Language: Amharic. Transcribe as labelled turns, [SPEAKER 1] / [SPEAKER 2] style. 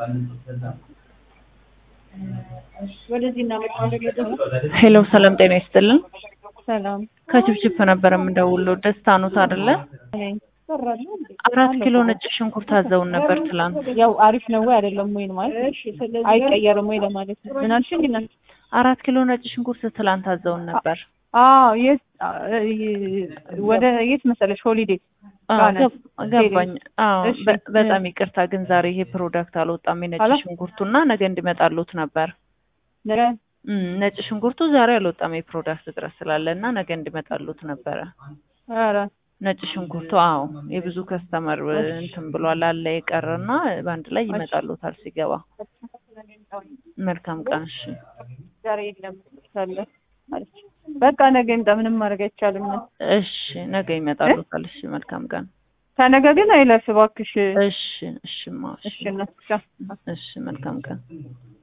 [SPEAKER 1] ወደዚህ እናመጣለን።
[SPEAKER 2] ሄሎ ሰላም ጤና ይስጥልን።
[SPEAKER 1] ሰላም
[SPEAKER 2] ከችፕችፕ ነበር የምደውለው። ደስታ ኖት አይደለ?
[SPEAKER 1] ሰራለሁ እንዴ?
[SPEAKER 2] አራት ኪሎ ነጭ ሽንኩርት አዘውን ነበር ትላንት።
[SPEAKER 1] ያው አሪፍ ነው ወይ አይደለም ወይ ማለት እሺ፣ ስለዚህ አይቀየርም ወይ ለማለት ነው። ምን አልሽኝ? እና
[SPEAKER 2] አራት ኪሎ ነጭ ሽንኩርት ትላንት አዘውን ነበር።
[SPEAKER 1] አዎ የት ወደ የት መሰለሽ? ሆሊዴ
[SPEAKER 2] አዎ
[SPEAKER 1] ጋር ነን።
[SPEAKER 2] ገብ- ገባኝ። አዎ
[SPEAKER 1] እሺ።
[SPEAKER 2] በ- በጣም ይቅርታ ግን ዛሬ ይሄ ፕሮዳክት አልወጣም የነጭ
[SPEAKER 1] አላ-
[SPEAKER 2] ሽንኩርቱና ነገ እንዲመጣሉት ነበር።
[SPEAKER 1] ነገ
[SPEAKER 2] እም፣ ነጭ ሽንኩርቱ ዛሬ አልወጣም የፕሮዳክት እጥረት ስላለ እና ነገ እንዲመጣሉት ነበረ።
[SPEAKER 1] ኧረ
[SPEAKER 2] ነጭ ሽንኩርቱ አዎ የብዙ ከስተመር እንትን ብሏል አለ የቀረና በአንድ ላይ ይመጣሉታል ሲገባ። መልካም ቀን እሺ።
[SPEAKER 1] ዛሬ የለም ሳለ አለች። በቃ ነገ ይምጣ፣ ምንም ማድረግ አይቻልም።
[SPEAKER 2] እሺ ነገ ይመጣሉታል። እሺ መልካም ቀን።
[SPEAKER 1] ከነገ ግን አይለፍ እባክሽ።
[SPEAKER 2] እሺ እሺማ እሺ
[SPEAKER 1] እሺ እናትሻ
[SPEAKER 2] እሺ መልካም ቀን።